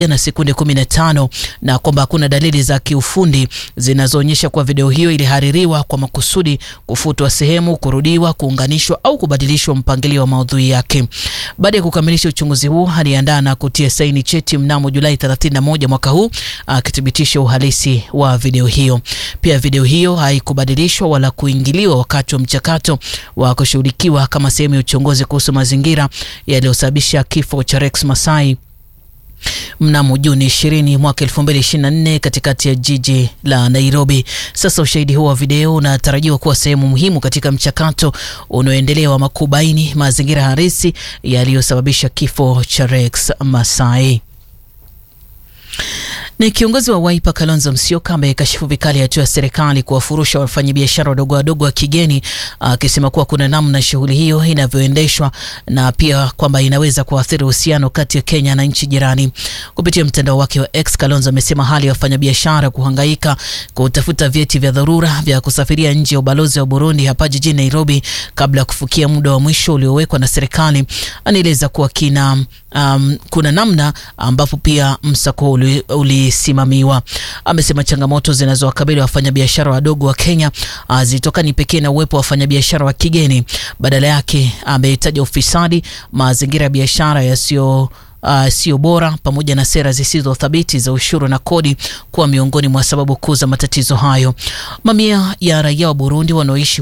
na sekunde 15 na kwamba hakuna dalili za kiufundi zinazoonyesha kuwa video hiyo ilihaririwa kwa makusudi, kufutwa sehemu, kurudiwa, kuunganishwa au kubadilishwa mpangilio wa maudhui yake. Baada ya kukamilisha uchunguzi huu, aliandaa na kutia saini cheti mnamo Julai 31 mwaka huu akithibitisha uhalisi wa video hiyo. Pia video hiyo haikubadilishwa wala kuingiliwa wakati wa mchakato wa kushughulikiwa kama sehemu ya uchunguzi kuhusu mazingira yaliyosababisha kifo cha Rex Masai mnamo Juni 20 mwaka 2024 katikati ya jiji la Nairobi. Sasa ushahidi huo wa video unatarajiwa kuwa sehemu muhimu katika mchakato unaoendelea wa makubaini mazingira halisi yaliyosababisha kifo cha Rex Masai. Ni kiongozi wa Wiper Kalonzo Musyoka amekashifu vikali hatua ya serikali kuwafurusha wafanyabiashara wadogo wadogo wa kigeni, akisema kuwa kuna namna shughuli hiyo inavyoendeshwa na pia kwamba inaweza kuathiri uhusiano kati ya Kenya na nchi jirani. Kupitia mtandao wake wa X, Kalonzo amesema hali ya wafanyabiashara kuhangaika kutafuta vyeti vya dharura vya kusafiria nje ya ubalozi wa Burundi hapa jijini Nairobi kabla ya kufikia muda wa mwisho uliowekwa na serikali, anaeleza kuwa kina um, kuna namna ambapo pia msako uli, uli simamiwa. Amesema changamoto zinazowakabili wafanyabiashara wadogo wa Kenya hazitokani pekee na uwepo wa wafanyabiashara wa kigeni. Badala yake ametaja ufisadi, mazingira ya biashara yasiyo Uh, sio bora pamoja na sera zisizo thabiti za ushuru na kodi kuwa miongoni mwa sababu kuu za matatizo hayo. Mamia ya raia wa Burundi wanaoishi